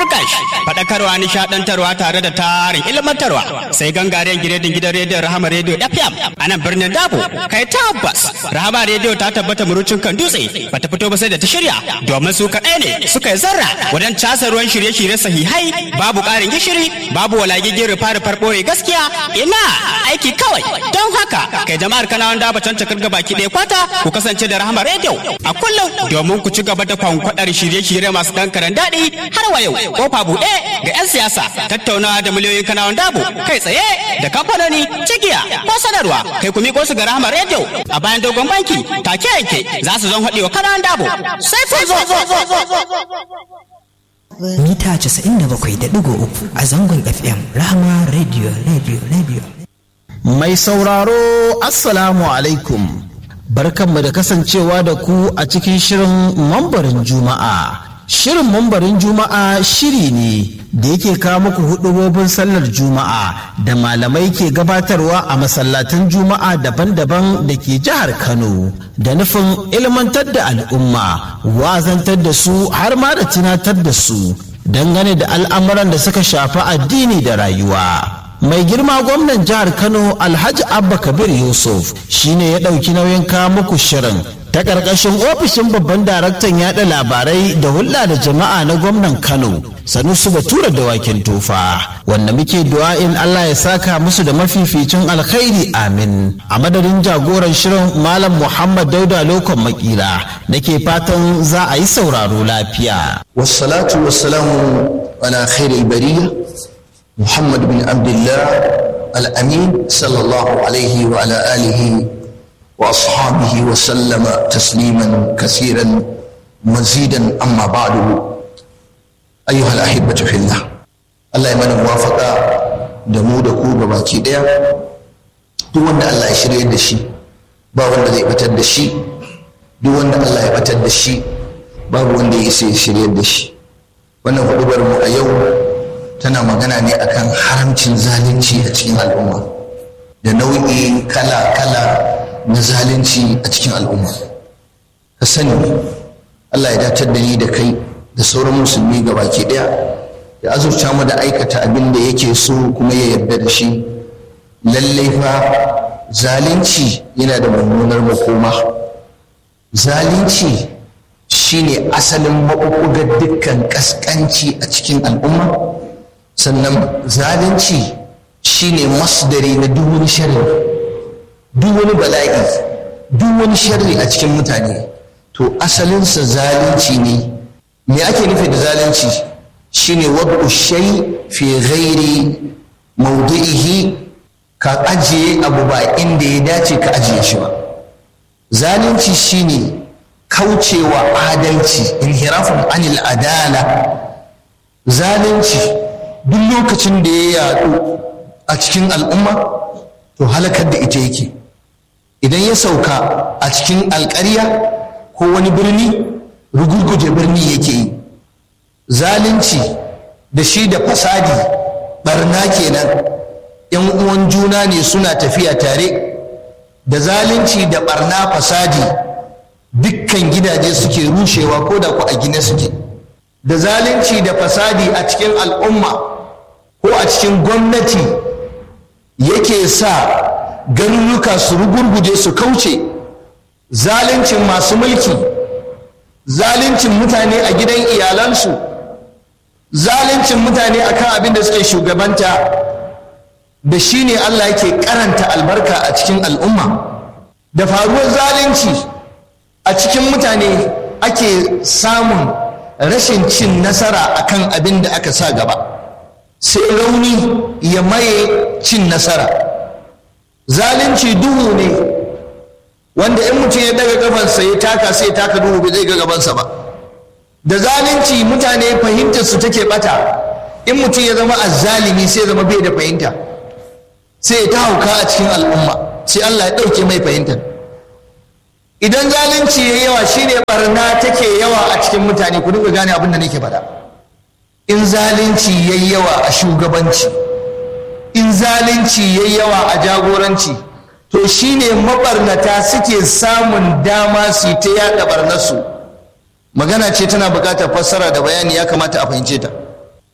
turkash faɗakarwa nishaɗantarwa tare da tarin ilmantarwa sai gangaren giredin gidan rediyon rahama rediyo fm a nan birnin dabo kai tabbas rahama rediyo ta tabbata murucin kan dutse bata fito ba sai da ta shirya domin su kaɗai ne suka yi zarra wajen casa ruwan shirye-shirye sahihai babu ƙarin gishiri babu walagigin rufa-rufar ɓore gaskiya ina aiki kawai don haka kai jama'ar kanawan daba can cakar gabaki ɗaya kwata ku kasance da rahama rediyo a kullum domin ku ci gaba da kwankwaɗar shirye-shirye masu ɗan karan daɗi har wa yau kofa buɗe ga 'yan siyasa tattaunawa da miliyoyin kanawan dabo kai tsaye da kamfanoni cigiya ko sanarwa kai ku miƙo su ga rahama rediyo a bayan dogon banki take yanke za su zan haɗe wa kanawan dabo sai ku zo mita 97.3 a zangon fm rahama radio radio radio mai sauraro assalamu alaikum barkanmu da kasancewa da ku a cikin shirin mambarin juma'a shirin mambarin juma'a shiri ne da yake kawo muku hudubobin sallar juma'a da malamai ke gabatarwa a masallatan juma'a daban-daban da ke jihar kano da nufin ilmantar da al'umma wazantar da su har ma da tunatar da su dangane da al'amuran da suka shafi addini da rayuwa mai girma gwamnan jihar kano alhaji abba kabir yusuf shine ya ɗauki nauyin kawo muku shirin ta ƙarƙashin ofishin babban daraktan yaɗa labarai da hulɗa da jama'a na gwamnan kano sanusu batura da wakin tufa wanda muke du'a'in allah ya saka musu da mafificin alkhairi amin a madadin jagoran shirin malam muhammad dauda lokon makila nake fatan za a yi sauraro lafiya wassalatu wassalamu ala khairil bariya محمد بن عبد الله الأمين صلى الله عليه وعلى آله وأصحابه وسلم تسليما كثيرا مزيدا أما بعد أيها الأحبة في الله الله يمن موافقة دمو دكو بباكي ديا duk wanda Allah ya shirya da shi ba wanda zai batar da shi duk wanda Allah ya batar da shi babu wanda ya isa ya shirya da shi wannan hudubar mu a yau tana magana ne akan haramcin zalunci a cikin al'umma da nau'i kala-kala na zalunci a cikin al'umma ka sani Allah ya datar da ni da kai da sauran musulmi ga baki daya ya azurta mu da aikata abin da yake so kuma ya yarda da shi lallai fa zalunci yana da mummunar makoma zalunci shine asalin maɓuɓɓugar dukkan ƙasƙanci a cikin al'umma sannan zalunci shine masdari na duk wani sharri duk wani bala'i duk wani sharri a cikin mutane to asalinsa zalunci ne me ake nufi da zalunci shine wad'u shay fi ghairi mawdi'ihi ka ajiye abu ba inda ya dace ka ajiye shi ba zalunci shine kaucewa adalci inhirafun anil adala zalunci duk lokacin da ya yaɗu a cikin al'umma to halakar da ita yake idan ya sauka a cikin alƙarya ko wani birni rugurguje birni yake yi zalunci da shi da fasadi barna kenan yan uwan juna ne suna tafiya tare da zalunci da barna fasadi dukkan gidaje suke rushewa ko da ku a gine suke da zalunci da fasadi a cikin al'umma ko a cikin gwamnati yake sa garuruka su rugurguje su kauce zaluncin masu mulki zaluncin mutane a gidan iyalansu zaluncin mutane akan abin da suke shugabanta da shi ne Allah yake karanta albarka a cikin al'umma da faruwar zalunci a cikin mutane ake samun rashin cin nasara akan abin da aka sa gaba sai rauni ya maye cin nasara zalunci duhu ne wanda in mutum ya daga gabansa ya taka sai ya taka duhu bai zai ga gabansa ba da zalunci mutane fahimtar su take bata in mutum ya zama azzalimi sai ya zama bai da fahimta sai ya ta hauka a cikin al'umma sai Allah ya ɗauke mai fahimtar idan zalunci ya yawa shine barna take yawa a cikin mutane ku dinga gane abin da nake faɗa in zalunci ya yawa a shugabanci in zalunci ya yawa a jagoranci to shine mabarnata suke samun dama su ta yaɗa barnarsu magana ce tana buƙatar fassara da bayani ya kamata a fahimce ta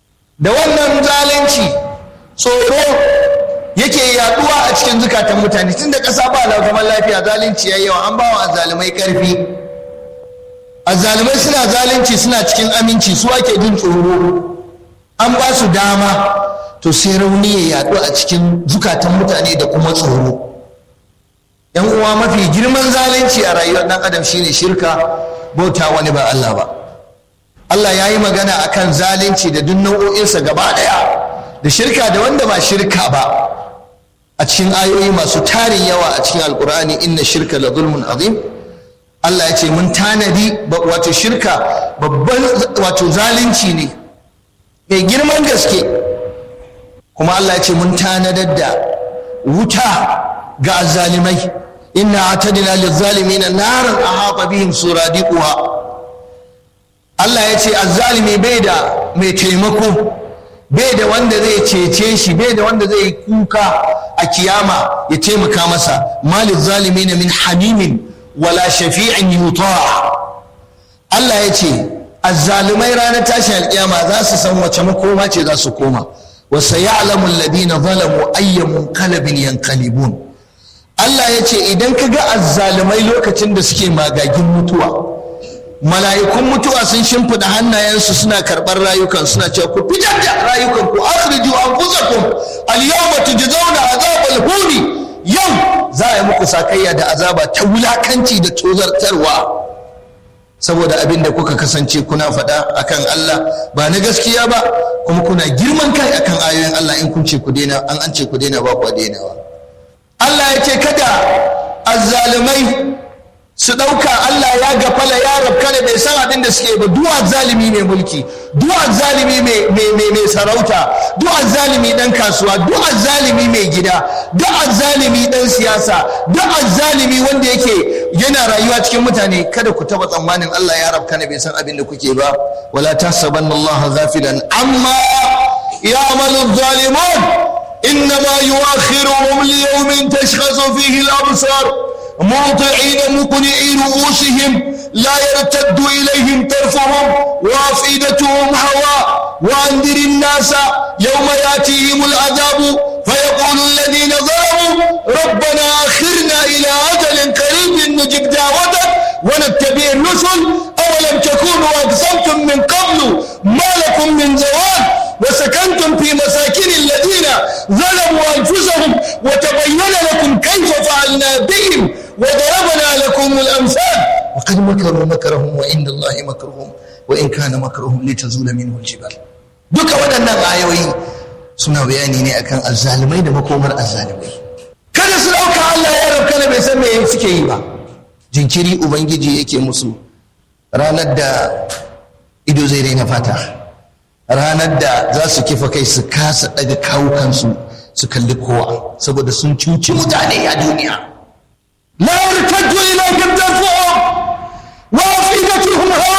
da wannan zalunci tsoro yake yaduwa a cikin zukatan mutane tunda ƙasa ba zaman lafiya zalunci ya yawa an bawa azzalumai ƙarfi azzalumai suna zalunci suna cikin aminci su ake jin tsoro an ba su dama to sai rauni ya yaɗu a cikin zukatan mutane da kuma tsoro yan uwa mafi girman zalunci a rayuwar ɗan adam shine shirka bauta wani ba Allah ba Allah ya yi magana akan zalunci da duk nau'o'insa gaba ɗaya da shirka da wanda ba shirka ba a cikin ayoyi masu tarin yawa a cikin alkur'ani inna shirka la zulmun azim Allah ya ce mun tanadi wato shirka babban wato zalunci ne mai girman gaske kuma Allah ya ce mun tanadar da wuta ga azzalimai inna atadna lizzalimina naran ahata bihim suradiquha Allah ya ce azzalimi bai da mai taimako bai da wanda zai cece shi bai da wanda zai kuka a kiyama ya taimaka masa malil zalimin min hamimin wala shafi'in yuta Allah ya ce azzalumai ranar tashin alkiyama za su san wace makoma ce za su koma wa sayalamu alladhina zalamu ayya munqalabin yanqalibun Allah ya ce idan ka ga azzalumai lokacin da suke magagin mutuwa mala'ikun mutuwa sun shimfiɗa hannayensu suna karɓar rayukan suna cewa ku fitar da rayukan ku akhriju anfusakum al-yawma tujzauna azabal huni yau za a yi muku sakayya da azaba ta wulakanci da tozartarwa saboda abin da kuka kasance kuna faɗa akan Allah ba na gaskiya ba kuma kuna girman kai akan ayoyin Allah in kun ce ku daina an an ce ku daina ba ku dainawa Allah ya ce kada azzalumai su ɗauka Allah ya gafala ya rabka da bai san abin da suke ba duwa zalimi mai mulki duwa zalimi mai sarauta duwa zalimi ɗan kasuwa duwa zalimi mai gida duwa zalimi ɗan siyasa duwa zalimi wanda yake yana rayuwa cikin mutane kada ku taɓa tsammanin Allah ya rabka da bai san abin da kuke ba wala tahsabanna Allah ghafilan amma ya'malu zalimun إنما يؤخرهم ليوم تشخص فيه الأبصار مهطعين مقنعي رؤوسهم لا يرتد إليهم طرفهم وأفئدتهم هواء وأنذر الناس يوم يأتيهم العذاب فيقول الذين ظلموا ربنا أخرنا إلى أجل قريب نجب دعوتك ونتبع الرسل أولم تكونوا أقسمتم من قبل ما لكم من زوال وسكنتم في مساكن الذين ظلموا أنفسهم وتبين لكم كيف فعلنا بهم وضربنا لكم الأمثال وقد مكروا مكرهم وعند الله مكرهم وإن كان مكرهم لتزول منه الجبال duka waɗannan ayoyi suna bayani ne akan azzalumai da makomar azzalumai kada su ɗauka Allah ya rabka da bai san me suke yi ba jinkiri ubangiji yake musu ranar da ido zai raina fata ranar da za su kifa kai su kasa daga kawukansu su kalli kowa saboda sun cuci mutane a duniya la yartaddu ilayhim tarfuhum wa afidatuhum hawa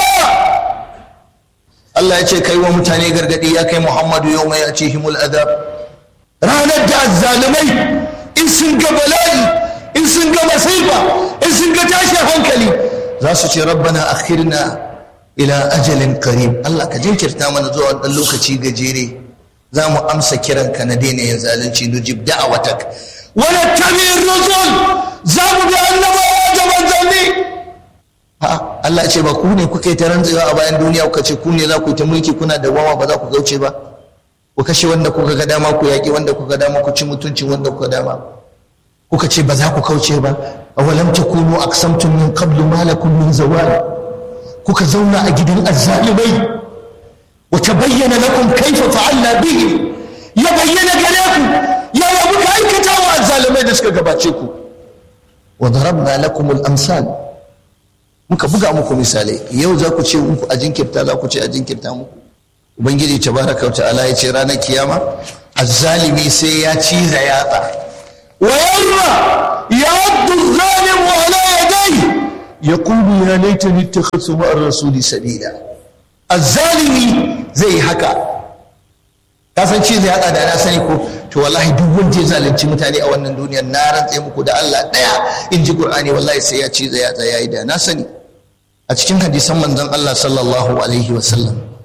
Allah ya ce kai wa mutane gargadi ya kai Muhammadu yau mai ce himul adab ranar da azzalumai in sun ga bala'i in sun ga masifa in sun ga tashin hankali za su ce rabbana akhirna ila ajalin qarib Allah ka jinkirta mana zuwa dan lokaci gajere za mu amsa kiranka na daina yin zalunci nujib da'awatak wa nattabi'ir rusul za mu bi annabawa da manzanni Allah ce ba ku ne kuka yi ta rantsewa a bayan duniya kuka ce ku ne za ku yi ta mulki kuna da wawa ba za ku gauce ba ku kashe wanda kuka ga dama ku yaƙi wanda kuka dama ku ci mutuncin wanda kuka dama kuka ce ba za ku kauce ba awalam takunu aqsamtum min qablu ma lakum min zawal kuka zauna a gidan azzalimai wa tabayyana lakum kayfa fa'alna bihi ya bayyana gare ku yaya muka aikata wa azzalimai da suka gabace ku wa darabna lakum al-amsal muka buga muku misalai yau za ku ce muku a jinkirta za ku ce a jinkirta muku ubangiji tabaraka wa ta'ala ya ce ranar kiyama azzalimi sai ya ciza yatsa wa yawma yaddu zalimu ala yadayhi yaqulu ya laitani ittakhadtu ma'a rasuli sabila azzalimi zai haka ka san ciza yatsa da na sani ko to wallahi duk wanda ya zalunci mutane a wannan duniyar na rantse muku da Allah daya in ji Qur'ani wallahi sai ya ciza yatsa yayi da na sani a cikin hadisan manzon Allah sallallahu alaihi wasallam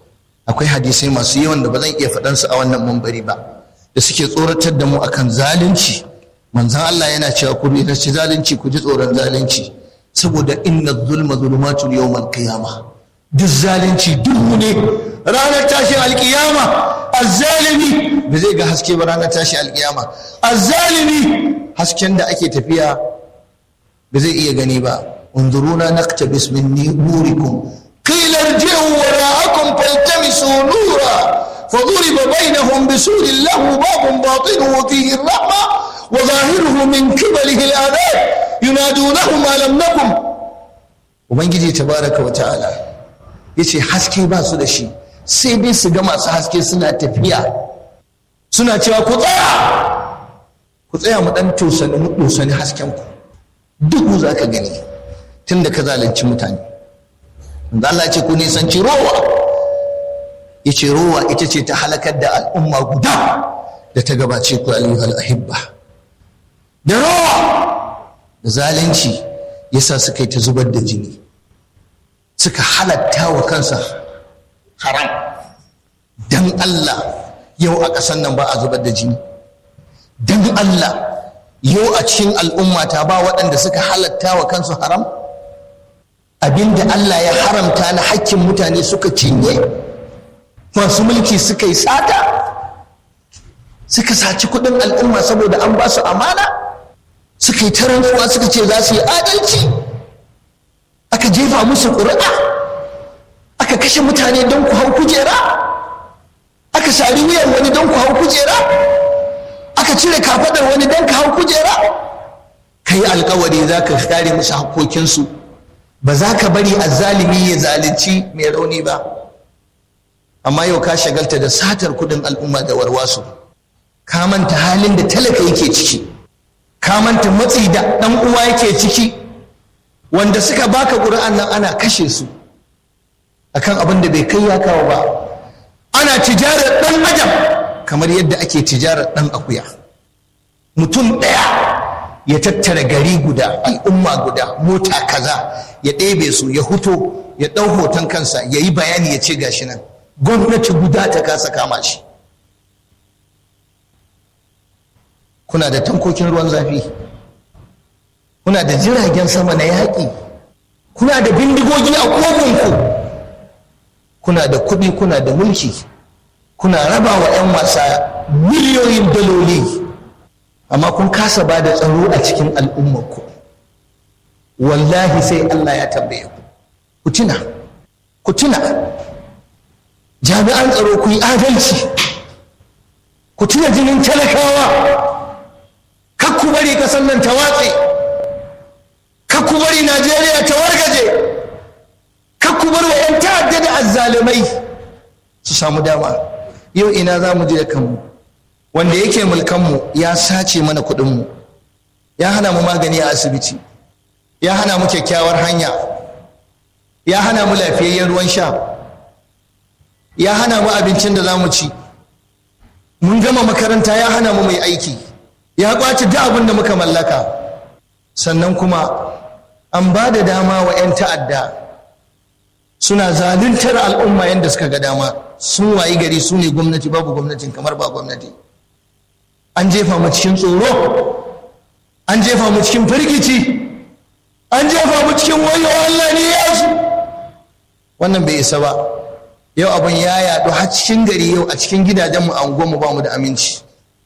akwai hadisai masu yawan da ba zan iya faɗansu a wannan mambari ba da suke tsoratar da mu akan zalunci manzan Allah yana cewa ku ne ci zalunci ku ji tsoron zalunci saboda inna zulma zulumatun yawmal qiyama duk zalunci duhu ne ranar tashin alkiyama azzalimi ba zai ga haske ba ranar tashin alkiyama azzalimi hasken da ake tafiya ba zai iya gani ba unzuruna naktabis min nurikum qila irji'u wara'akum faltamisu nura فضرب بينهم بسور له باب باطنه فيه الرحمة وظاهره من قبله العذاب ينادونهم ألم نكن وبنجي تبارك وتعالى yace haske ba su da shi sai dai su ga masu haske suna tafiya suna cewa ku tsaya ku tsaya mu dan tosani mu tosani hasken ku duhu za ka gani tun da ka zalunci mutane Allah ya ce ku nisanci rowa yace rowa ita ce ta halakar da al'umma guda da ta gabace ku ayyuhal ahibba da rowa da zalunci yasa suka yi ta zubar da jini suka halatta wa kansa haram dan Allah yau a ƙasar nan ba a zubar da jini dan Allah yau a cikin al'ummata ba waɗanda suka halatta wa kansu haram abinda Allah ya haramta na hakkin mutane suka cinye masu mulki suka yi sata suka saci kudin al'umma saboda an ba su amana suka yi tarantuwa suka ce za su yi adalci aka jefa musu ƙuri'a aka kashe mutane don ku hau kujera aka sari wuyan wani don ku hau kujera aka cire kafaɗar wani don ka hau kujera ka yi alkawari za ka kare musu haƙoƙinsu ba za ka bari azzalimi ya zalunci mai rauni ba amma yau ka shagalta da satar kudin al'umma da warwasu ka manta halin da talaka yake ciki ka manta matsi da ɗan uwa yake ciki wanda suka baka ƙuri'an nan ana kashe su akan abin da bai kai ya kawo ba ana tijarar ɗan adam kamar yadda ake tijarar ɗan akuya mutum ɗaya ya tattara gari guda al'umma guda mota kaza ya ɗebe su ya huto ya ɗau hoton kansa ya yi bayani ya ce gashi nan gwamnati guda ta kasa kama shi kuna da tankokin ruwan zafi kuna da jiragen sama na yaƙi kuna da bindigogi a kogonku kuna da kuɗi kuna da mulki kuna raba wa 'yan wasa miliyoyin daloli amma kun kasa ba da tsaro a cikin al'ummarku wallahi sai Allah ya tambaye ku ku tuna ku tuna jami'an tsaro ku yi adalci ku tuna jinin talakawa kar ku bari kasar nan ta watse kar ku bari najeriya ta wargaje kar ku bar wa 'yan ta'adda da azzalumai su samu dama yau ina za mu je da kanmu wanda yake mulkanmu ya sace mana kuɗinmu ya hana mu magani a asibiti ya hana mu kyakkyawar hanya ya hana mu lafiyayyen ruwan sha ya hana mu abincin da za mu ci mun gama makaranta ya hana mu mai aiki ya kwace duk abin da muka mallaka sannan kuma an ba da dama wa 'yan ta'adda suna zaluntar al'umma yadda suka ga dama sun wayi gari su ne gwamnati babu gwamnatin kamar ba gwamnati an jefa mu cikin tsoro an jefa mu cikin firgici an jefa mu cikin wayo Allah ne ya su wannan bai isa ba yau abin ya yaɗu har cikin gari yau a cikin gidajenmu a unguwarmu ba mu da aminci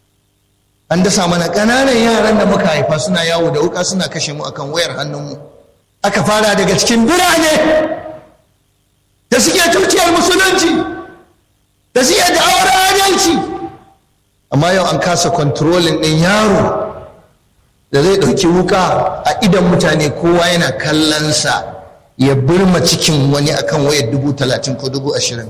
an dasa mana ƙananan yaran da muka haifa suna yawo da wuka suna kashe mu akan wayar hannunmu aka fara daga cikin birane da suke tuciyar musulunci da suke da'awar adalci amma yau an kasa kontrolin ɗin yaro da zai ɗauki wuka a idan mutane kowa yana kallonsa ya burma cikin wani akan wayar dubu talatin ko dubu ashirin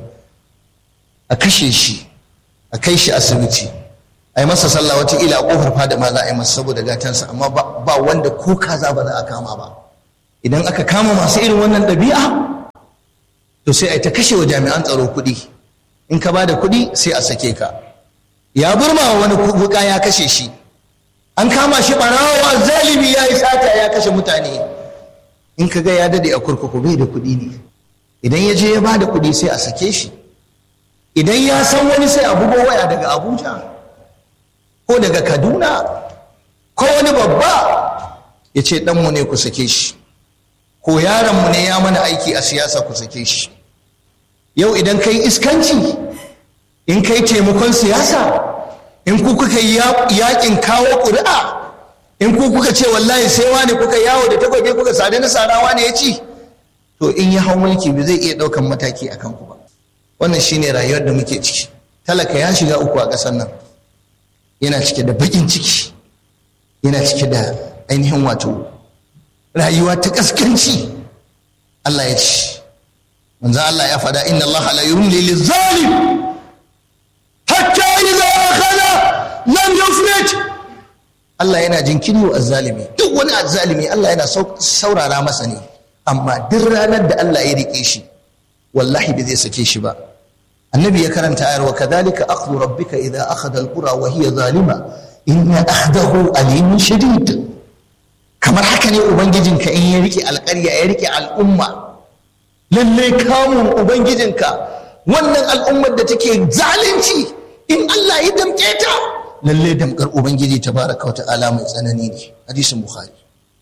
a kashe shi a kai shi asibiti a yi masa sallah wataƙila a ƙofar fada ma za a yi masa saboda gatansa amma ba wanda ko kaza ba za a kama ba idan aka kama masu irin wannan ɗabi'a to sai a ta kashe wa jami'an tsaro kuɗi in ka ba da kuɗi sai a sake ka ya burma wa wani wuka ya kashe shi an kama shi ɓarawa zalimi ya yi sata ya kashe mutane in ka ga ya dade a kurkuku bai da kuɗi ne idan ya je ya ba da kuɗi sai a sake shi idan ya san wani sai a bugo waya daga abuja ko daga kaduna ko wani babba ya ce ɗanmu ne ku sake shi ko yaronmu ne ya mana aiki a siyasa ku sake shi yau idan kai iskanci in kai taimakon siyasa in ku kuka yi yakin kawo ƙuri'a in ku kuka ce wallahi sai wani kuka yawo da takwaje kuka sade na sarawa ne ya ci to in ya hau mulki ba zai iya ɗaukan mataki a kanku ba wannan shine rayuwar da muke ciki talaka ya shiga uku a ƙasar nan yana cike da baƙin ciki yana cike da ainihin wato rayuwa ta ƙaskanci Allah ya ce manzan Allah ya faɗa inna Allah la yumli lizalim hatta idza akhadha lam yufrit Allah yana jinkiri wa azzalimi duk wani azzalimi Allah yana saurara masa ne amma duk ranar da Allah ya rike shi wallahi bai zai sake shi ba annabi ya karanta ayar wa kadhalika akhdhu rabbika idza akhadha alqura wa hiya zalima inna akhdahu alimun shadid kamar haka ne ubangijinka in ya rike alƙarya ya rike al'umma lalle kamun ubangijinka wannan al'ummar da take zalunci in Allah ya damke ta lalle damkar ubangiji tabaraka wa ta'ala mai tsanani ne hadisin bukhari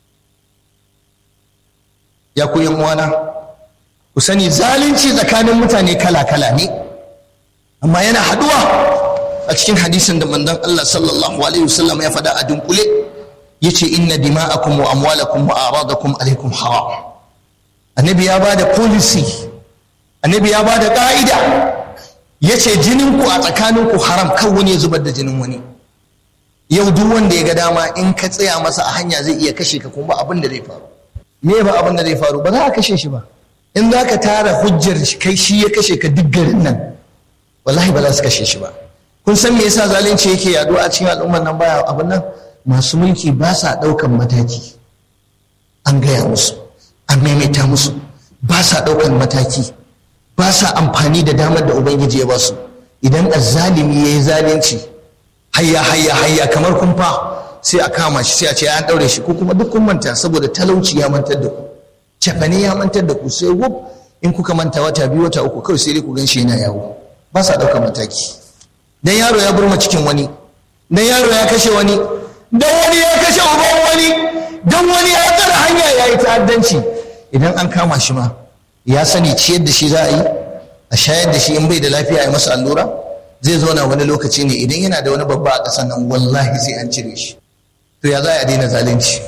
ya ku yan uwana ku sani zalunci tsakanin mutane kala-kala ne amma yana haduwa a cikin hadisin da manzon Allah sallallahu alaihi wasallam ya faɗa a dunkule yace inna dima'akum wa amwalakum wa aradakum alaikum haram annabi ya bada policy annabi ya bada ka'ida yace jinin ku a tsakanin ku haram kan wani ya zubar da jinin wani yau duk wanda ya ga dama in ka tsaya masa a hanya zai iya kashe ka kuma abin da zai faru me ba abin da zai faru ba za a kashe shi ba in za ka tara hujjar kai shi ya kashe ka duk garin nan wallahi ba za su kashe shi ba kun san me yasa zalunci yake yaduwa a cikin al'ummar nan baya abin nan masu mulki ba sa ɗaukan mataki an gaya musu an maimaita musu ba sa ɗaukan mataki ba sa amfani da damar da ubangiji ya ba su idan azzalimi ya yi zalunci hayya hayya hayya kamar kumfa sai a kama shi sai a ce an ɗaure shi ko kuma duk kun manta saboda talauci ya mantar da ku cefane ya mantar da ku sai wuf in kuka manta wata biyu wata uku kawai sai dai ku gan shi yana yawo ba sa ɗaukar mataki dan yaro ya burma cikin wani dan yaro ya kashe wani dan wani ya kashe uban wani dan wani ya tsara hanya ya yi ta'addanci idan an kama shi ma ya sani ciyar da shi za a yi a shayar da shi in bai da lafiya ya masa allura zai zauna wani lokaci ne idan yana da wani babba a ƙasar nan wallahi sai an cire shi to ya za a daina zalunci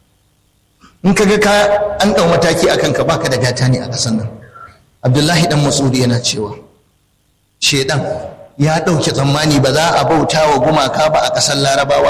in ka ga ka an ɗau mataki akan ka baka da gata ne a ƙasar nan abdullahi dan masudi yana cewa shedan ya ɗauke tsammani ba za a bauta wa gumaka ba a ƙasar larabawa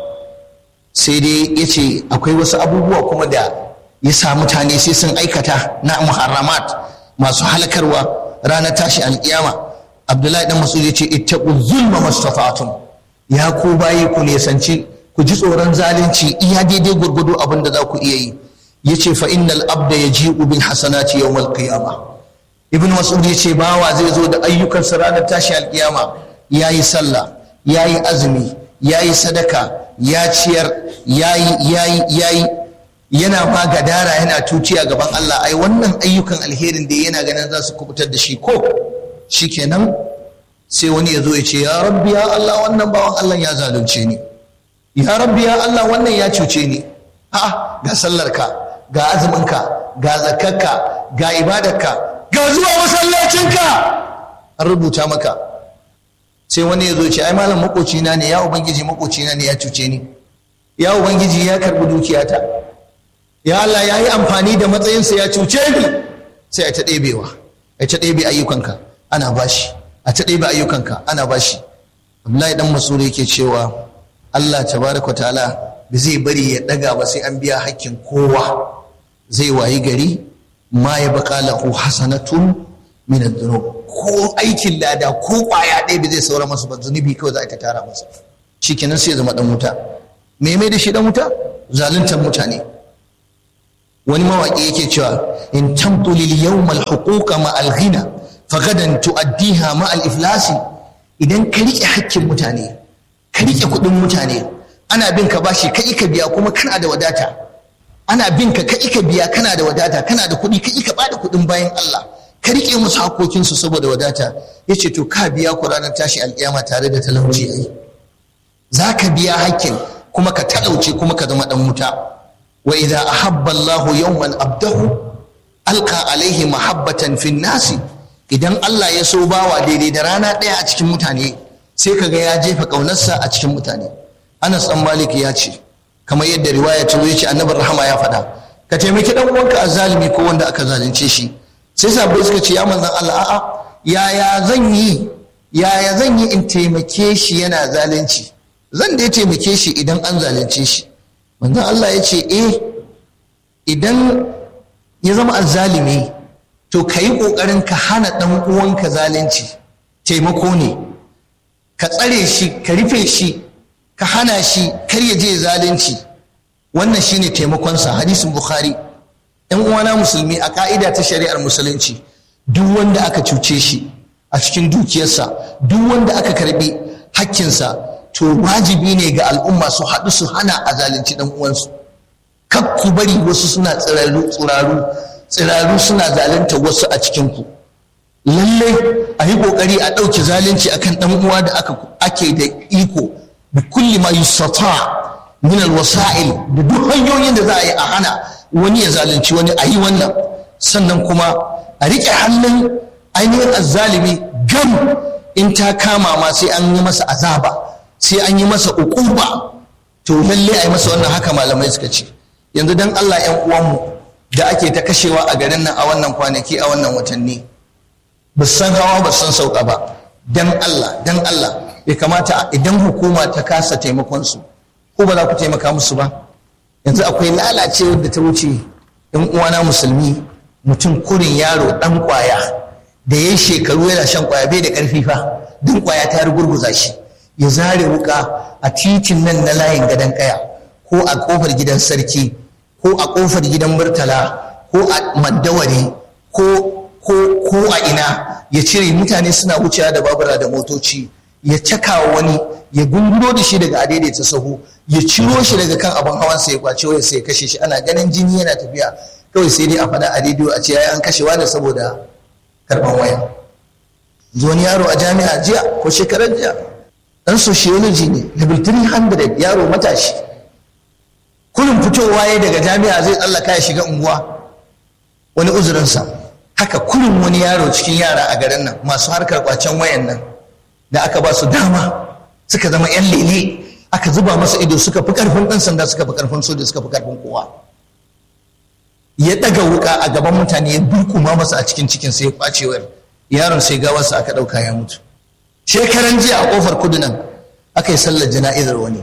sai dai ya ce akwai wasu abubuwa kuma da ya sa mutane sai sun aikata na muharramat masu halakarwa ranar tashi alƙiyama abdullahi dan masudi ya ce ittaqu zulma mastata'tum ya ku bayi ku nesanci ku ji tsoron zalunci iya daidai gurgudu abin da za ku iya yi yace fa innal abda yaji'u bil hasanati yawmal qiyamah ibn mas'ud ya ce bawa zai zo da ayyukansa ranar tashi alkiyama ya yi sallah ya yi azumi ya yi sadaka ya ciyar ya yi ya yi ya yi yana ma gadara yana tuciya gaban Allah ai wannan ayyukan alherin da yana ganin za su kubutar da shi ko shikenan sai wani ya zo ya ce ya rabbi ya Allah wannan bawan Allah ya zalunce ni ya rabbi ya Allah wannan ya cuce ni a'a ga sallarka ga azuminka ga zakarka ga ibadarka ga zuwa masallacinka an rubuta maka sai wani ya zo ce ai malam makocina ne ya ubangiji makocina ne ya cuce ni ya ubangiji ya karbi dukiyata ya Allah ya yi amfani da matsayinsa ya cuce ni sai a ta ɗebewa a ta ɗebe ayyukanka ana bashi a ta ɗebe ayyukanka ana bashi Abdullahi dan Masudi yake cewa Allah tabaraka ta'ala ba zai bari ya ɗaga ba sai an biya hakkin kowa zai wayi gari ma ya baka lahu hasanatun min adh-dhunub ko aikin lada ko kwaya ɗaya bai zai saura masa ba zunubi kawai za a ta tara masa shikenan sai ya zama dan wuta me mai da shi dan wuta zaluntar mutane wani mawaƙi yake cewa in tamtu lil yawm al huquqa ma al ghina fa gadan tuaddiha ma al iflasi idan ka rike hakkin mutane ka rike kuɗin mutane ana bin ka bashi kai ka biya kuma kana da wadata ana bin ka kai ka biya kana da wadata kana da kuɗi kai ka bada kuɗin bayan Allah ka riƙe musu hakokinsu saboda wadata ya ce to ka biya ku ranar tashi alƙiyama tare da talauci ai za ka biya hakkin kuma ka talauce kuma ka zama ɗan wuta wa idza ahabba Allahu yawman abdahu alqa alaihi mahabbatan fin nasi idan Allah ya so bawa daidai da rana ɗaya a cikin mutane sai ka ga ya jefa ƙaunarsa a cikin mutane Anas ɗan Malik ya ce kamar yadda riwaya ta zo ya ce annabin rahama ya faɗa ka taimaki ɗan uwanka a zalimi ko wanda aka zalunce shi sai sabbai suka ce ya manzan Allah a'a yaya zan yi yaya zan yi in taimake shi yana zalunci zan dai taimake shi idan an zalunce shi manzan Allah ya ce eh idan ya zama azzalimi to ka yi ƙoƙarin ka hana ɗan uwanka zalunci taimako ne ka tsare shi ka rufe shi ka hana shi kar ya je zalunci wannan shine taimakonsa hadisin bukhari yan uwana musulmi a ka'ida ta shari'ar musulunci duk wanda aka cuce shi a cikin dukiyarsa duk wanda aka karbi hakkinsa to wajibi ne ga al'umma su haɗu su hana a zalunci ɗan uwansu kar ku bari wasu suna tsiraru tsiraru tsiraru suna zalunta wasu a cikinku lallai a yi ƙoƙari a ɗauki zalunci akan ɗan uwa da ake da iko bi kulli ma yustata min alwasa'il da duk hanyoyin da za a yi a hana wani ya zalunci wani a yi wannan sannan kuma a riƙe hannun ainihin azzalimi gam in ta kama ma sai an yi masa azaba sai an yi masa uquba to lalle a yi masa wannan haka malamai suka ce yanzu dan Allah ƴan uwanmu da ake ta kashewa a garin nan a wannan kwanaki a wannan watanni ba san hawa ba san sauka ba dan Allah dan Allah ya kamata idan hukuma ta kasa taimakon su ko ba za ku taimaka musu ba yanzu akwai lalacewar da ta wuce yan uwana musulmi mutum kurin yaro dan kwaya da ya shekaru yana shan kwaya bai da karfi fa dan kwaya ta rugurguza shi ya zare wuka a titin nan na layin gadon kaya ko a kofar gidan sarki ko a kofar gidan murtala ko a maddawari ko ko ko a ina ya cire mutane suna wucewa da babura da motoci ya caka wani ya gunguro da shi daga adaidaita sahu ya ciro shi daga kan abin hawansa ya kwace waya sai ya kashe shi ana ganin jini yana tafiya kawai sai dai a faɗa a rediyo a ce ya an kashewa da saboda karɓan waya wani yaro a jami'a jiya ko shekarar jiya dan sociology ne level 300 yaro matashi kullum fitowa ya daga jami'a zai tsallaka ya shiga unguwa wani uzurinsa haka kullum wani yaro cikin yara a garin nan masu harkar kwacen wayan nan da aka ba su dama suka zama 'yan lele aka zuba masa ido suka fi karfin ɗan sanda suka fi karfin soja suka fi karfin kowa ya ɗaga wuka a gaban mutane ya burkuma masa a cikin cikin sai ya kwace wayar yaron sai gawarsa aka ɗauka ya mutu shekaran jiya a ƙofar kudu nan aka yi sallar jana'izar wani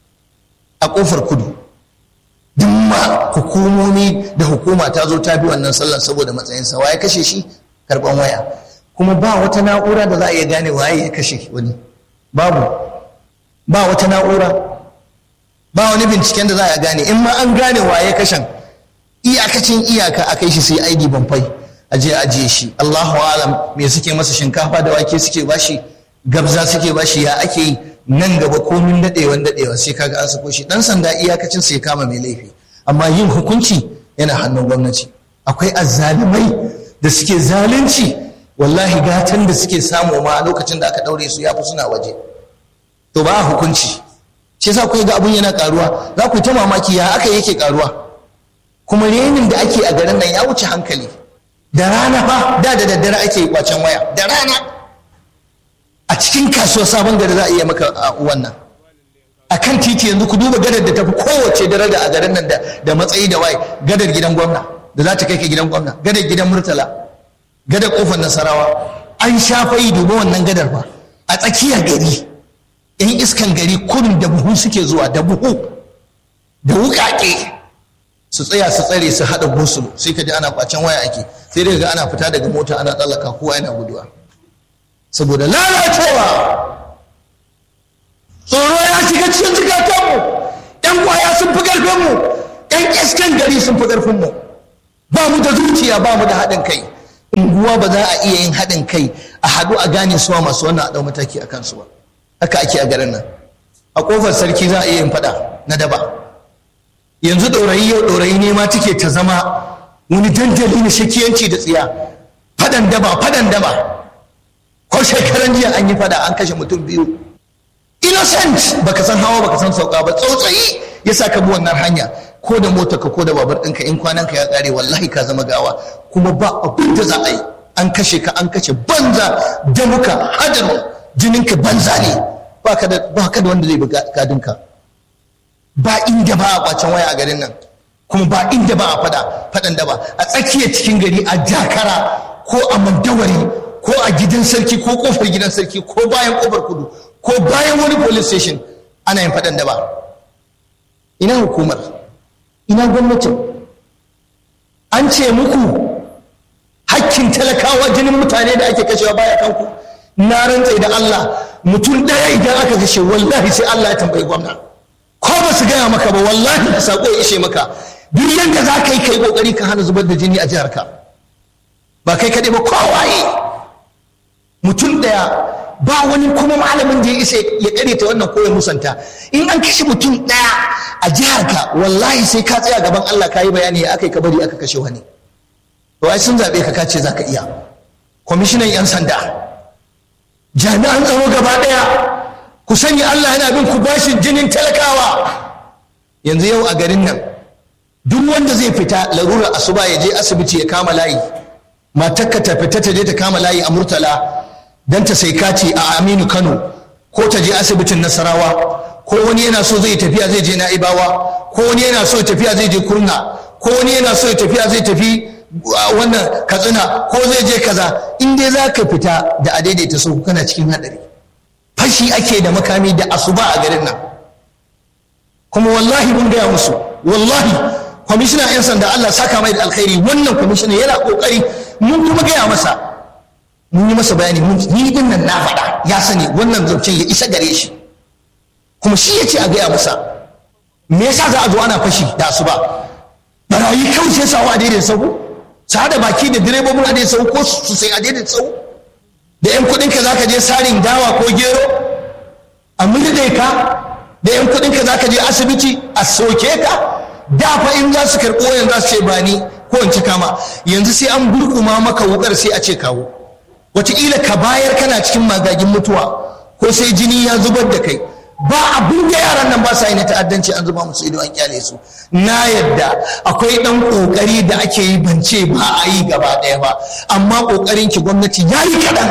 a ƙofar kudu duk ma hukumomi da hukuma ta zo ta bi wannan sallar saboda matsayinsa wa ya kashe shi karɓan waya kuma ba wata na'ura da za a iya gane waye ya kashe wani babu ba wata na'ura ba wani binciken da za a gane in ma an gane waye kashen iyakacin iyaka a kai shi sai aidi banfai a je ajiye shi Allahu alam me suke masa shinkafa da wake suke bashi gabza suke bashi ya ake yi nan gaba komin dadewan dadewa sai kaga an sako shi dan sanda iyakacin sai kama mai laifi amma yin hukunci yana hannun gwamnati akwai azzalumai da suke zalunci wallahi gatan da suke samu ma a lokacin da aka daure su ya fi suna waje to ba hukunci shi yasa kuka ga abun yana karuwa za ku ta mamaki ya aka yake karuwa kuma renin da ake a garin nan ya wuce hankali da rana fa da da daddare ake yi kwacen waya da rana a cikin kasuwa sabon gari za a iya maka wannan a kan titi yanzu ku duba gadar da tafi kowace daraja a garin nan da matsayi da waye gadar gidan gwamna da za ta kai ka gidan gwamna gadar gidan murtala gadar kofar nasarawa an sha fayi duba wannan gadar fa a tsakiyar gari yan iskan gari kurin da buhu suke zuwa da buhu da wukake su tsaya su tsare su haɗa gosulu sai ka ji ana kwacen waya ake sai dai ga ana fita daga mota ana tsallaka kowa yana guduwa saboda lalacewa tsoro ya shiga cikin zukatanmu yan kwaya sun fi ƙarfinmu yan iskan gari sun fi ƙarfinmu ba mu da zuciya ba mu da haɗin kai unguwa ba za a iya yin haɗin kai a haɗu a gane suwa masu wannan a ɗau mataki a kansu ba haka ake a garin nan a ƙofar sarki za a iya yin faɗa na daba yanzu ɗorayi yau ɗorayi ne ma take ta zama wani dandali na shakiyanci da tsiya faɗa fadan daba fadan daba ko shekaran jiya an yi fada an kashe mutum biyu innocent baka san hawa baka san sauka ba tsautsayi ya sa ka bi wannan hanya ko da motar ka ko da babar ɗinka in kwanan ka ya ƙare wallahi ka zama gawa kuma ba abin da za a yi an kashe ka an kashe banza da muka hadarin jininka banza ne ba ka da wanda zai bi gadinka ba inda ba a kwacen waya a garin nan kuma ba inda ba a fada fadan da ba a tsakiyar cikin gari a jakara ko a mandawari ko a gidan sarki ko kofar gidan sarki ko bayan kofar kudu ko bayan wani police station ana yin fadan da ba ina hukumar ina gwamnatin an ce muku hakkin talakawa jinin mutane da ake kashewa baya kanku na rantse da Allah mutum ɗaya idan aka kashe wallahi sai Allah ya tambayi gwamna ko ba su gaya maka ba wallahi da sako ya ishe maka duk yadda za ka yi kai kokari ka hana zubar da jini a jihar ka ba kai kaɗai ba kowaye mutum ɗaya ba wani kuma malamin da ya isa ya ta wannan ko ya musanta in an kashe mutum ɗaya a jihar ka wallahi sai ka tsaya gaban Allah ka yi bayani ya aka yi ka bari aka kashe wani to ai sun zaɓe ka kace za ka iya kwamishinan 'yan sanda jami'an tsaro gaba ɗaya ku sani Allah yana bin ku bashin jinin talakawa yanzu yau a garin nan duk wanda zai fita larurar asuba ya je asibiti ya kama layi matakka ta fita ta je ta kama layi a murtala don ta sai kaci a aminu kano ko ta je asibitin nasarawa ko wani yana so zai tafiya zai je na'ibawa ko wani yana so tafiya zai je kurna ko wani yana so tafiya zai tafi wannan katsina ko zai je kaza in dai za ka fita da a daidaita sau kana cikin hadari fashi ake da makami da asuba a garin nan kuma wallahi mun gaya musu wallahi kwamishina 'yan sanda Allah saka mai da alkhairi wannan kwamishina yana kokari mun kuma gaya masa mun yi masa bayani mun ni din nan na faɗa ya sani wannan zancen ya isa gare shi kuma shi ya ce a gaya masa me yasa za a zo ana fashi da asuba barayi kawai sai sawa a daidai sau su haɗa baki da direbobin a daidai sau ko su sai a daidai sau da yan kuɗin ka zaka je sarin dawa ko gero a murde ka da yan kuɗin ka zaka je asibiti a soke ka da fa in za su karɓo yanzu za su ce ba ni ko in ci kama yanzu sai an gurkuma maka wukar sai a ce kawo wataƙila ka bayar kana cikin magagin mutuwa ko sai jini ya zubar da kai ba abin da yaran nan ba sa yi na ta'addanci an zuba musu ido an kyale su na yadda akwai dan kokari da ake yi bance ba a yi gaba ɗaya ba amma kokarin ki gwamnati ya yi kaɗan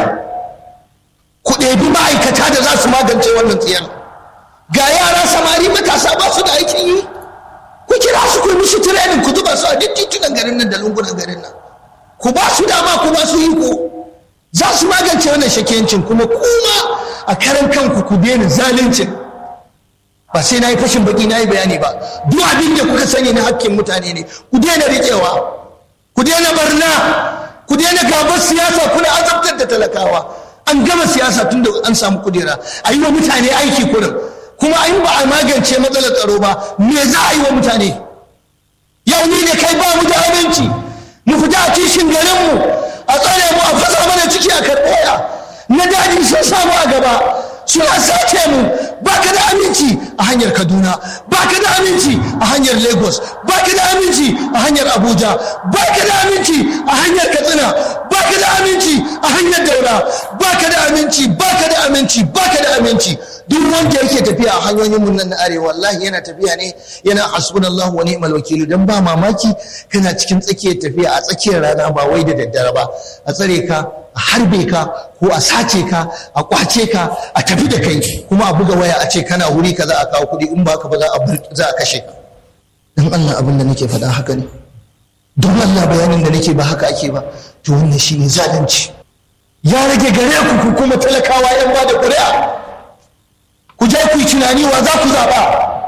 ku ɗebi ma'aikata da za su magance wannan tsiyar ga yara samari matasa ba su da aikin yi ku kira su ku musu training ku zuba su a duk titunan garin nan da lungunan garin nan ku ba su dama ku ba su iko za su magance wannan shakiyancin kuma kuma a karan kanku ku daina zaluncin ba sai na yi fashin baki na yi bayani ba duk abin da kuka sani na hakkin mutane ne ku daina riƙewa ku daina barna ku daina gabar siyasa kuna azabtar da talakawa an gama siyasa tun da an samu kudera a yi wa mutane aiki kurin kuma in ba a magance matsalar tsaro ba me za a yi wa mutane yau ni da kai ba mu da aminci mu fita a kishin garinmu a tsare mu a fasa mana ciki a karɓoya na daji sun samu a gaba suna sace mu baka da aminci a hanyar kaduna baka da aminci a hanyar lagos baka da aminci a hanyar abuja baka da aminci a hanyar katsina baka da aminci a hanyar daura baka da aminci baka da aminci baka da aminci duk wanda yake tafiya a hanyoyin mun nan na arewa wallahi yana tafiya ne yana hasbunallahu wa ni'mal wakil dan ba mamaki kana cikin tsakiyar tafiya a tsakiyar rana ba wai da daddare ba a tsare ka a harbe ka ko a sace ka a kwace ka a tafi da kai kuma a buga waya a ce kana wuri ka za a kawo kuɗi in ba ka ba za a kashe ka dan Allah abin da nake faɗa haka ne don Allah bayanin da nake ba haka ake ba to wannan shine zalunci ya rage gare ku ku kuma talakawa yan ba da ƙuri'a ku je ku yi tunani wa za ku zaɓa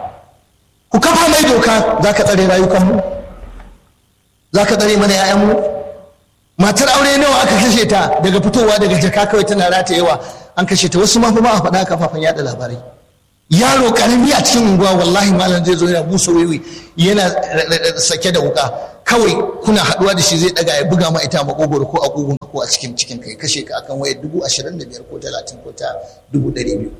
ku kafa mai doka za ka tsare rayukanmu za ka tsare mana 'ya'yanmu matar aure nawa aka kashe ta daga fitowa daga jaka kawai tana rata yawa an kashe ta wasu ma ba a faɗa kafafen yada labarai yaro karami a cikin unguwa wallahi malam zai zo yana busa wiwi yana sake da wuka kawai kuna haɗuwa da shi zai ɗaga ya buga ma ita makogoro ko a kugun ko a cikin cikin kai kashe ka akan wayar dubu ashirin da biyar ko talatin ko ta dubu ɗari biyu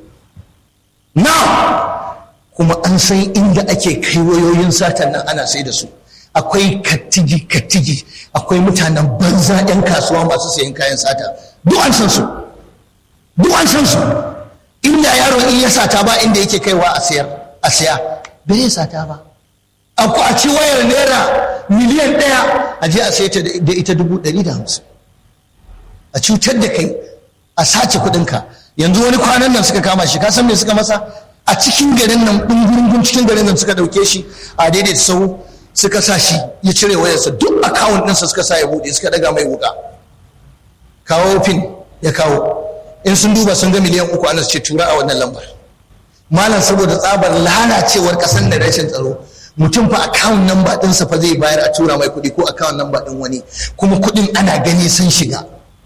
na kuma an san inda ake kai wayoyin satan nan ana sai da su akwai kattigi kattigi akwai mutanen banza 'yan kasuwa masu sayan kayan sata duk an san su duk an san su inda yaron in ya sata ba inda yake kaiwa a sayar a siya bai ya sata ba aku a ci wayar naira miliyan ɗaya a je a sayar da ita dubu ɗari da hamsin a cutar da kai a sace kuɗinka yanzu wani kwanan nan suka kama shi ka san me suka masa a cikin garin nan ɗungurungun cikin garin nan suka ɗauke shi a daidaita sau suka sa shi ya cire wayarsa duk akawun ɗinsa suka sa ya buɗe suka ɗaga mai wuƙa kawo fin ya kawo in sun duba sun ga miliyan uku ana ce tura a wannan lambar malam saboda tsabar lalacewar ƙasar da rashin tsaro mutum fa akawun namba ɗinsa fa zai bayar a tura mai kuɗi ko akawun namba ɗin wani kuma kuɗin ana gani sun shiga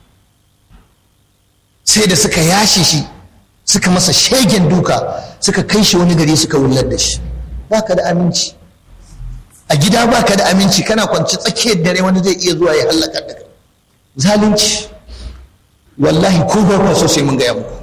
sai da suka yashe shi suka masa shegen duka suka kai shi wani gari suka wullar da shi baka da aminci a gida baka da aminci kana kwanci tsakiyar dare wani zai iya zuwa ya hallaka da kai zalunci wallahi ko ba ku so sai mun gaya muku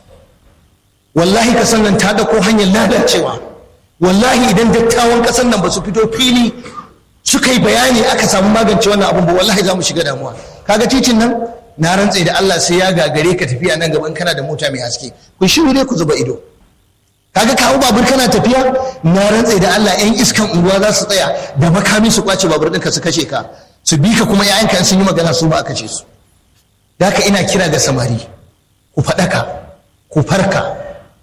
wallahi kasan nan ta dauko hanyar lalacewa wallahi idan dattawan kasan nan ba su fito fili suka yi bayani aka samu magance wannan abun ba wallahi za mu shiga damuwa kaga titin nan na rantse da Allah sai ya gagare ka tafiya nan gaban kana da mota mai haske ku shiru dai ku zuba ido kaga kawo babur kana tafiya na rantse da Allah yan iskan unguwa za su tsaya da makami su kwace babur ɗinka su kashe ka su bi ka kuma yayanka sun yi magana su ba a kashe su da haka ina kira ga samari ku faɗaka ku farka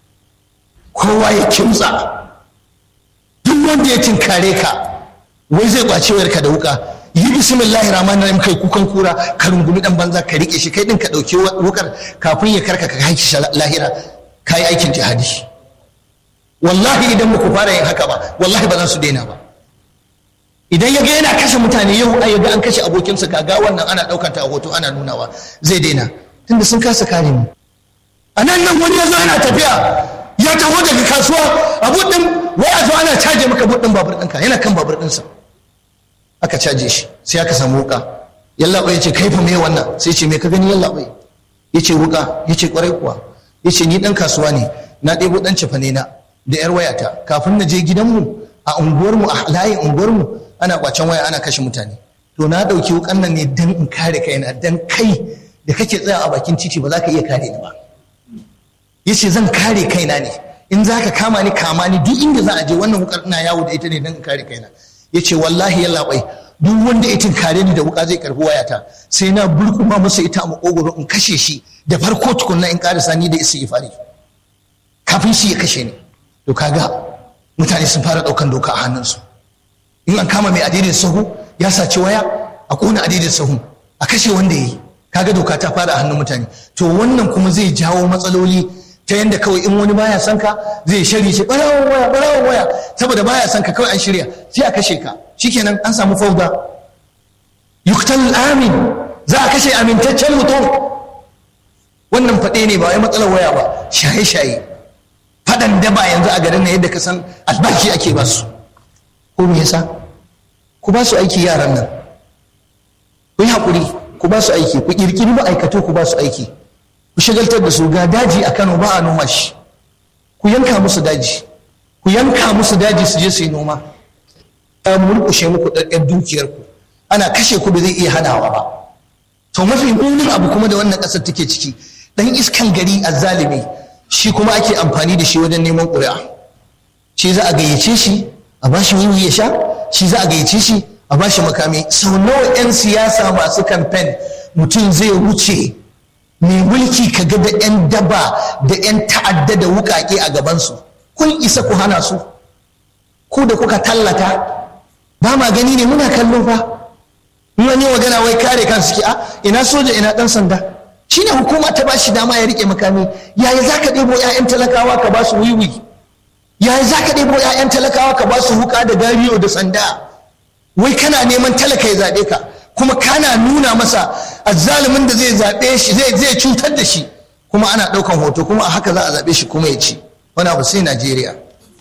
kowa ya kimtsa duk wanda ya tinkare ka wai zai kwace wayarka da wuka yi bismillahir rahmanir rahim kai kukan kura ka rungumi dan banza ka rike shi kai din ka dauke wukar kafin ya karka ka haiki shi lahira kai aikin jihadi wallahi idan muku fara yin haka ba wallahi ba za su daina ba idan ya ga yana kashe mutane yau ai ga an kashe abokinsa kaga wannan ana daukar ta a hoto ana nunawa zai daina tunda sun kasa kare mu a nan nan wani ya zo yana tafiya ya taho daga kasuwa a buɗin wai a zo ana caje maka buɗin babur ɗinka yana kan babur ɗinsa aka caje shi sai aka samu wuka yalla ya ce kai fa me wannan sai ce me ka gani yalla bai ya ce wuka ya ce kwarai kuwa ya ce ni ɗan kasuwa ne na ɗebo ɗan cefane na da yar wayata kafin na je gidanmu a unguwarmu a layin unguwarmu ana kwacen waya ana kashe mutane to na ɗauki wukan nan ne dan in kare kaina dan kai da kake tsaya a bakin titi ba za ka iya kare ni ba yace zan kare kaina ne in za ka kama ni kama ni duk inda za a je wannan wukar ina yawo da ita ne dan in kare kaina yace wallahi yalla bai duk wanda ya tinkare ni da wuka zai karbi wayata sai na burkuma masa ita a makogoro in kashe shi da farko tukunna in karisa ni da istighfari kafin shi ya kashe ni to kaga mutane sun fara daukan doka a hannunsu in an kama mai adidin sahu ya saci waya a kona adidin sahu a kashe wanda ya yi kaga doka ta fara a hannun mutane to wannan kuma zai jawo matsaloli ta yanda kawai in wani baya son ka zai shari ce barawon waya barawon waya saboda baya son ka kawai an shirya sai a kashe ka shikenan an samu fauda yuktal amin za a kashe amintaccen mutum wannan faɗe ne ba wai matsalar waya ba shaye-shaye faɗan daba yanzu a garin na yadda ka san albashi ake ba su ko me yasa ku ba su aiki yaran nan ku yi haƙuri ku ba su aiki ku ƙirƙiri ma'aikatu ku ba su aiki ku shagaltar da su ga daji a Kano ba a noma shi ku yanka musu daji ku yanka musu daji su je su yi noma ta murƙushe muku ɗaɗɗar dukiyarku ana kashe ku ba zai iya hanawa ba to mafi munin abu kuma da wannan ƙasar take ciki dan iskan gari a zalimi shi kuma ake amfani da shi wajen neman ƙuri'a shi za a gayyace shi a ba shi wiwi ya sha shi za a gayyace shi a ba shi makami sau nawa 'yan siyasa masu kamfen mutum zai wuce mai mulki ka ga da 'yan daba da 'yan ta'adda da wukake a gabansu kun isa ku hana su ku da kuka tallata ba ma gani ne muna kallo fa in wani magana wai kare kan suke a ina soja ina dan sanda shine hukuma ta ba shi dama ya rike makami yaya za ka ɗebo 'ya'yan talakawa ka ba su wiwi yaya za ka ɗebo 'ya'yan talakawa ka ba su wuka da gariyo da sanda wai kana neman talaka ya zaɓe ka kuma kana nuna masa azzalumin da zai zaɓe shi zai zai cutar da shi kuma ana ɗaukan hoto kuma a haka za a zaɓe shi kuma ya ci wani abu sai Najeriya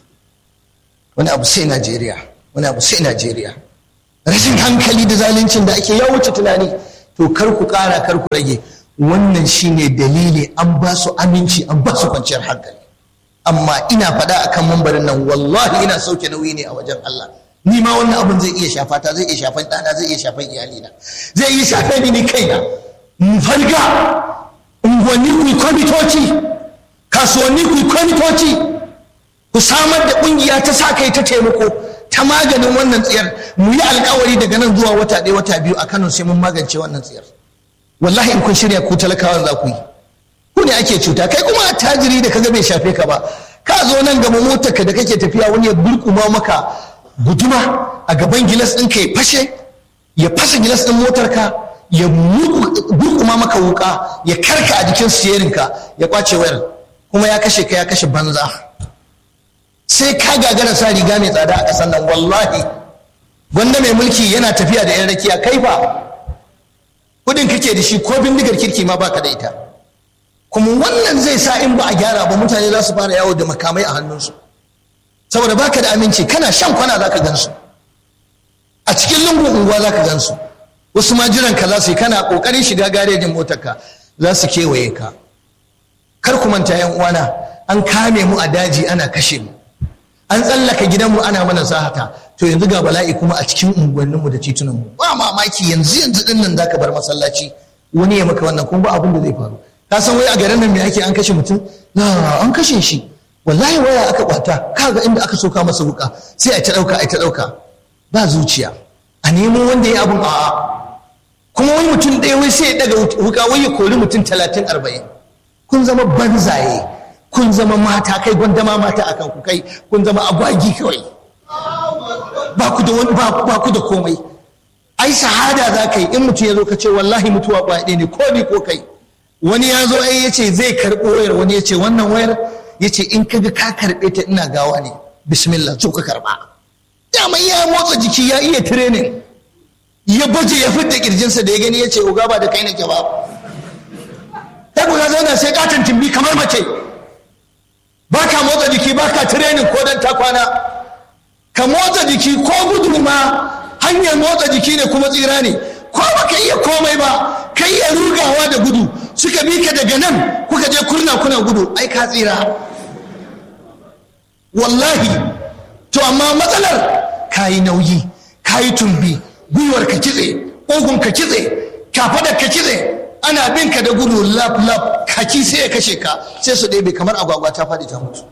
wani abu sai Najeriya wani abu sai Najeriya rashin hankali da zaluncin da ake ya wuce tunani to kar ku ƙara kar ku rage wannan shine dalili an ba su aminci an ba su kwanciyar hankali amma ina faɗa akan mambarin nan wallahi ina sauke nauyi ne a wajen Allah ni ma wannan abin zai iya shafa ta zai iya shafan ɗana zai iya shafan iyalina zai iya shafan ni ni kaina mu farga unguwanni ku kwamitoci kasuwanni ku kwamitoci ku samar da ƙungiya ta sa kai ta taimako ta maganin wannan tsiyar mu yi alkawari daga nan zuwa wata ɗaya wata biyu a Kano sai mun magance wannan tsiyar wallahi in kun shirya ku talakawan za ku yi ku ne ake cuta kai kuma tajiri da kaga bai shafe ka ba ka zo nan gaba motar ka da kake tafiya wani ya burkuma maka guduma a gaban gilas ɗin ka ya fashe ya fasa gilas ɗin motar ka ya burkuma maka wuka ya karka a jikin siyerin ka ya kwace wayar kuma ya kashe ka ya kashe banza sai ka gagara sa riga mai tsada a ƙasar nan wallahi gwanda mai mulki yana tafiya da 'yan rakiya kai fa kudin kake da shi ko bindigar kirki ma baka da ita kuma wannan zai sa in ba a gyara ba mutane za su fara yawo da makamai a hannunsu saboda baka da aminci kana shan kwana za ka gansu a cikin lungun unguwa za ka gansu wasu ma jiran ka za su yi kana kokarin shiga garejin motarka za su kewaye ka kar ku manta yan uwana an kame mu a daji ana kashe mu an tsallaka gidanmu ana mana sahata to yanzu ga bala'i kuma a cikin unguwanninmu da titunanmu ba mamaki yanzu yanzu din nan zaka bar masallaci wani ya maka wannan kuma ba abin da zai faru ka san wai a garin nan me ake an kashe mutum na an kashe shi wallahi waya aka kwata kaga inda aka soka masa wuka sai a ta dauka a ta dauka ba zuciya a nemo wanda ya abun a'a kuma wani mutum ɗaya wai sai ya daga wuka wai ya kori mutum talatin arba'in kun zama banzaye kun zama mata kai gwandama mata akan ku kai kun zama agwagi kawai ba ku da wani ba ku da komai ai shahada za ka yi in mutum ya zo ka ce wallahi mutuwa ba ne ko ni ko kai wani ya zo ai ya ce zai karɓo wayar wani ya ce wannan wayar ya ce in kaga ka karɓe ta ina gawa ne bismillah so ka karɓa daman ya motsa jiki ya iya training ya baje ya fidda kirjinsa da ya gani ya ce uga ba da kai nake ba kai ku zauna sai katon timbi kamar mace ba ka motsa jiki ba ka training ko dan ta kwana ka motsa jiki ko gudu ma hanyar motsa jiki ne kuma tsira ne ko baka iya komai ba ka iya rugawa da gudu suka bi ka daga nan kuka je kurna kuna gudu ai ka tsira wallahi to amma matsalar ka yi nauyi ka yi tumbi gwiwar ka kitse ƙugun ka kitse kafadar ka kitse ana bin ka da gudu lap lap kaki sai ya kashe ka sai su ɗebe kamar agwagwa ta faɗi ta mutu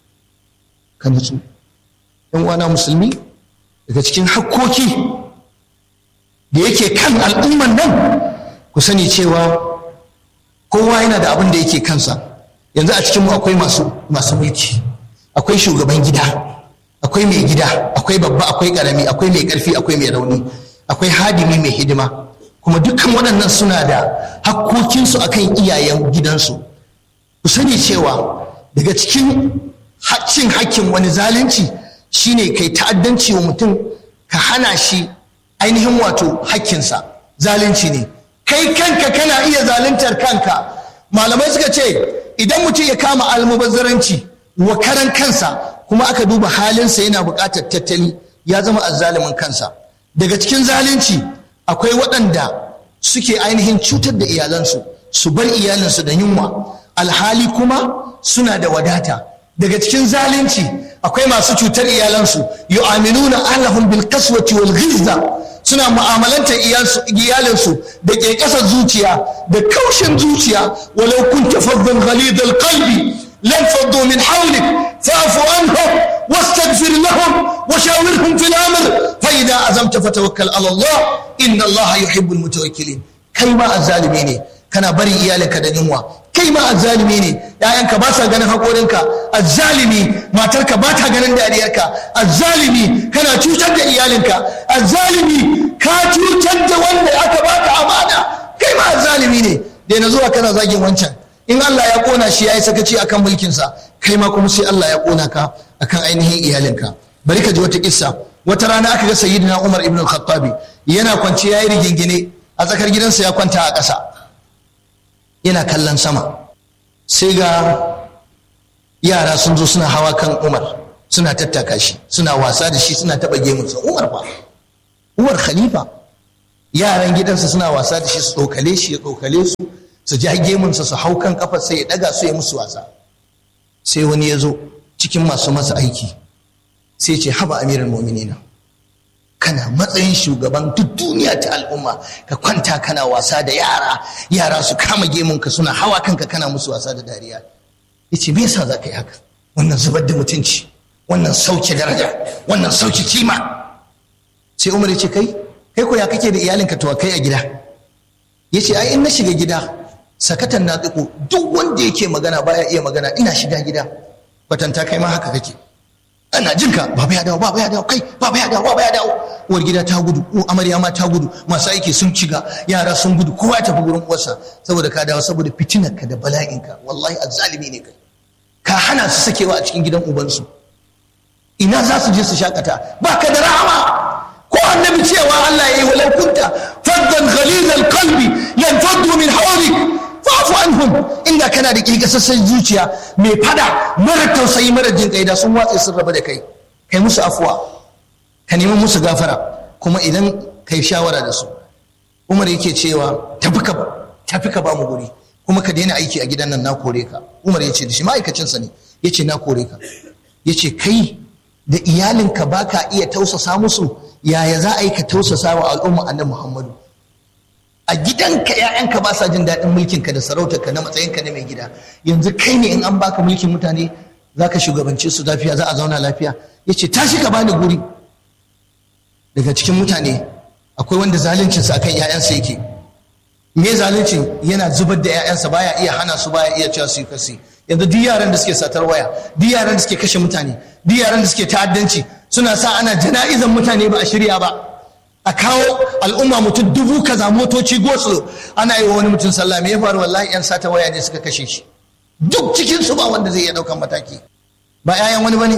ka nutsu yan uwana musulmi daga cikin hakkoki da yake kan al'umman nan ku sani cewa kowa yana da abin da yake kansa yanzu a cikinmu akwai masu masu mulki akwai shugaban gida akwai mai gida akwai babba akwai karami akwai mai karfi akwai mai rauni akwai hadimi mai hidima kuma dukkan waɗannan suna da hakkokinsu akan iyayen gidansu ku sani cewa daga cikin cin hakkin wani zalunci shine kai ta'addanci wa mutum ka hana shi ainihin wato hakkinsa zalunci ne kai kanka kana iya zaluntar kanka malamai suka ce idan mutum ya kama almubazzaranci wa karan kansa kuma aka duba halinsa yana buƙatar tattali ya zama azzalimin kansa daga cikin zalunci akwai waɗanda suke ainihin cutar da iyalansu su bar iyalinsu da yunwa alhali kuma suna da wadata daga cikin zalunci akwai masu cutar iyalansu yu'aminuna ahlahum bil qaswati wal ghizza suna mu'amalantar iyalinsu da ke ƙasar zuciya da kaushin zuciya walau kunta faddan ghalid al qalbi lan faddu min hawlik fa'fu anhum واستغفر لهم وشاورهم في الامر فاذا عزمت فتوكل على الله ان الله يحب المتوكلين كيما الظالمين kana barin iyalinka da yunwa kai ma azzalimi ne ƴaƴanka ba sa ganin haƙorinka azzalimi matarka ba ta ganin dariyarka azzalimi kana cutar da iyalinka azzalimi ka cutar da wanda aka baka amana kai ma azzalimi ne da na zuwa kana zagin wancan in Allah ya kona shi yayi sakaci akan mulkinsa kai ma kuma sai Allah ya kona ka akan ainihin iyalinka bari ka ji wata kissa wata rana aka ga sayyidina Umar ibn al-Khattabi yana kwance yayi rigingine a tsakar gidansa ya kwanta a ƙasa yana kallon sama sai ga yara sun zo suna hawa kan Umar suna tattaka shi suna wasa da shi suna taɓa gemunsa Umar fa Umar khalifa yaran gidansa suna wasa da shi su tsokale shi ya tsokale su su ja gemunsa su hau kan kafar sai ya daga su ya musu wasa sai wani ya zo cikin masu masa aiki sai ce haba amirin mu'minina kana matsayin shugaban duk duniya ta al'umma ka kwanta kana wasa da yara yara su kama gemunka suna hawa kanka kana musu wasa da dariya yace me yasa za ka yi haka wannan zubar da mutunci wannan sauke daraja wannan sauke kima sai umar ya ce kai kai ko ya kake da iyalinka to kai a gida ya ce ai in na shiga gida sakatan na tsiko duk wanda yake magana baya iya magana ina shiga gida batanta kai ma haka kake ana jinka baba ya dawo baba ya dawo kai baba ya dawo baba ya dawo uwar gida ta gudu ko amarya ma ta gudu masu aiki sun ciga yara sun gudu kowa ya tafi gurin uwarsa saboda ka dawo saboda fitinarka da bala'inka wallahi azzalimi ne kai ka hana su sakewa a cikin gidan ubansu ina za su je su shakata ba ka da rahama ko annabi cewa Allah ya yi walau kunta faddan ghalizal qalbi lan faddu min hawlik fa'fu anhum inda kana da kirkasassan zuciya mai fada mara tausayi mara jin kai da sun watse sun raba da kai kai musu afuwa ka nemi musu gafara kuma idan kai shawara da su Umar yake cewa tafi ka tafi ka ba mu guri kuma ka daina aiki a gidan nan na kore ka Umar ya ce da shi ma'aikacinsa ne ya ce na kore ka ya ce kai da iyalinka ba ka iya tausasa musu yaya za a yi ka tausasa wa al'umma annabi Muhammadu a gidanka ‘ya'yanka ba sa jin daɗin mulkinka da sarautarka na matsayinka na mai gida yanzu kai ne in an baka mulkin mutane za ka shugabance su lafiya za a zauna lafiya ya ce tashi ka bani guri daga cikin mutane akwai wanda zaluncinsa akan ‘ya'yansa yake me zaluncin yana zubar da ‘ya'yansa baya iya hana su baya iya cewa su yi kasi yanzu duk yaran da suke satar waya duk yaran da suke kashe mutane duk yaran da suke ta'addanci suna sa ana jana'izan mutane ba a shirya ba a kawo al'umma mutum dubu kaza motoci gosulo ana yi wa wani mutum sallah me ya faru wallahi yan sata waya ne suka kashe shi duk cikin su ba wanda zai iya daukan mataki ba 'ya'yan wani bane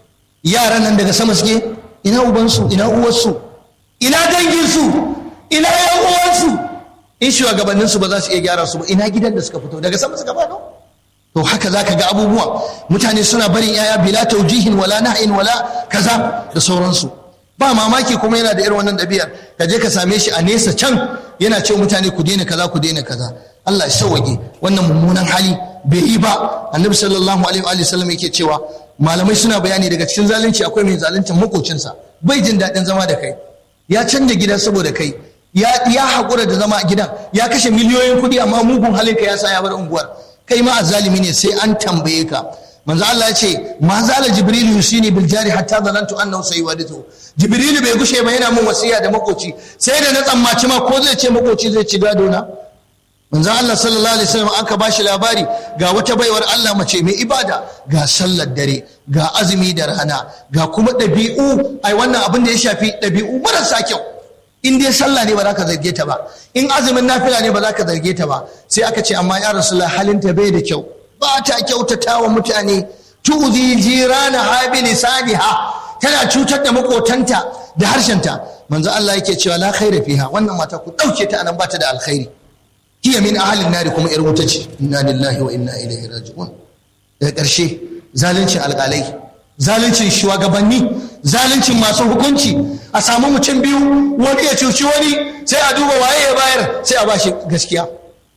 yaran nan daga sama suke ina ubansu ina uwarsu ina danginsu ina yan uwansu in shugabannin su ba za su iya gyara su ba ina gidan da suka fito daga sama suka fado to haka zaka ga abubuwa mutane suna barin 'ya'ya bila taujihin wala nahyin wala kaza da sauransu ba mamaki kuma yana da irin wannan ɗabi'ar ka je ka same shi a nesa can yana ce mutane ku daina kaza ku daina kaza Allah ya sauwage wannan mummunan hali bai yi ba annabi sallallahu alaihi wa sallam yake cewa malamai suna bayani daga cikin zalunci akwai mai zaluncin makocinsa bai jin daɗin zama da kai ya canja gida saboda kai ya ya haƙura da zama a gidan ya kashe miliyoyin kuɗi amma mugun halinka ya sa ya bar unguwar kai ma azzalimi ne sai an tambaye ka manzo Allah ya ce ma zala jibril yusini bil jari hatta zanantu annahu sayuwadithu jibril bai gushe ba yana mun wasiya da makoci sai da na tsammaci ma ko zai ce makoci zai ci gado na manzo Allah sallallahu alaihi wasallam aka bashi labari ga wata baiwar Allah mace mai ibada ga sallar dare ga azumi da rana ga kuma ɗabi'u ai wannan abin da ya shafi ɗabi'u marasa kyau in dai sallah ne ba za ka zarge ta ba in azumin nafila ne ba za ka zarge ta ba sai aka ce amma ya rasulullah halinta bai da kyau ba ta kyautata wa mutane tuzi jirana habi lisaniha tana cutar da makotanta da harshenta manzo Allah yake cewa la khaira fiha wannan mata ku dauke ta anan bata da alkhairi hiya min ahlin nari kuma yar wuta ce inna lillahi wa inna ilaihi raji'un daga ƙarshe zaluncin alƙalai zaluncin shugabanni zaluncin masu hukunci a samu mutum biyu wani ya cuci wani sai a duba waye ya bayar sai a bashi gaskiya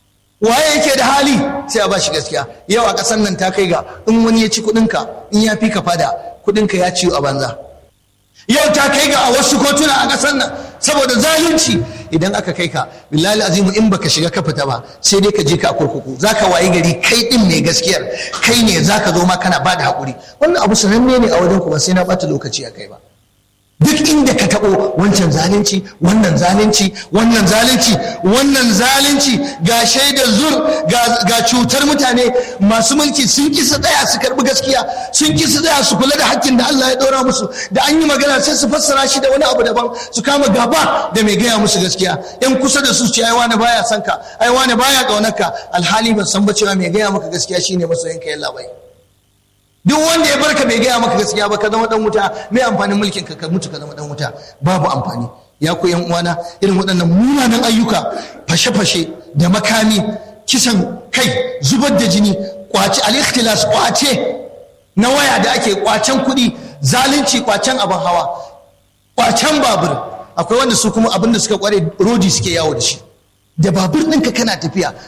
waye yake da hali sai a bashi gaskiya yau a ƙasar nan ta kai ga in wani ya ci kuɗinka in ya fi ka fada kuɗinka ya ciwo a banza yau ta kai ga a wasu kotuna a ƙasar nan saboda zalunci idan aka kai ka billahi azimu in baka shiga ka fita ba sai dai ka je ka a kurkuku zaka wayi gari kai din mai gaskiyar kai ne zaka zo ma kana bada hakuri wannan abu sananne ne a wajen ku ba sai na bata lokaci a kai ba duk inda ka taɓo wancan zalunci wannan zalunci wannan zalunci wannan zalunci ga shaidar zur ga cutar mutane masu mulki sun ki su tsaya su karɓi gaskiya sun ki su tsaya su kula da hakkin da Allah ya ɗora musu da an yi magana sai su fassara shi da wani abu daban su kama gaba da mai gaya musu gaskiya yan kusa da su ce ai wani baya son ka ai wani baya ƙaunar ka alhali ban san ba cewa mai gaya maka gaskiya shine masoyinka yalla bai duk wanda ya barka bai gaya maka gaskiya ba ka zama dan wuta mai amfanin mulkin ka ka mutu ka zama dan wuta babu amfani ya ku yan uwana irin waɗannan munanan ayyuka fashe-fashe da makami kisan kai zubar da jini kwace al-ikhtilas kwace na waya da ake kwacen kuɗi zalunci kwacen abin hawa kwacen babur akwai wanda su kuma abin da suka kware rodi suke yawo da shi da babur ɗinka kana tafiya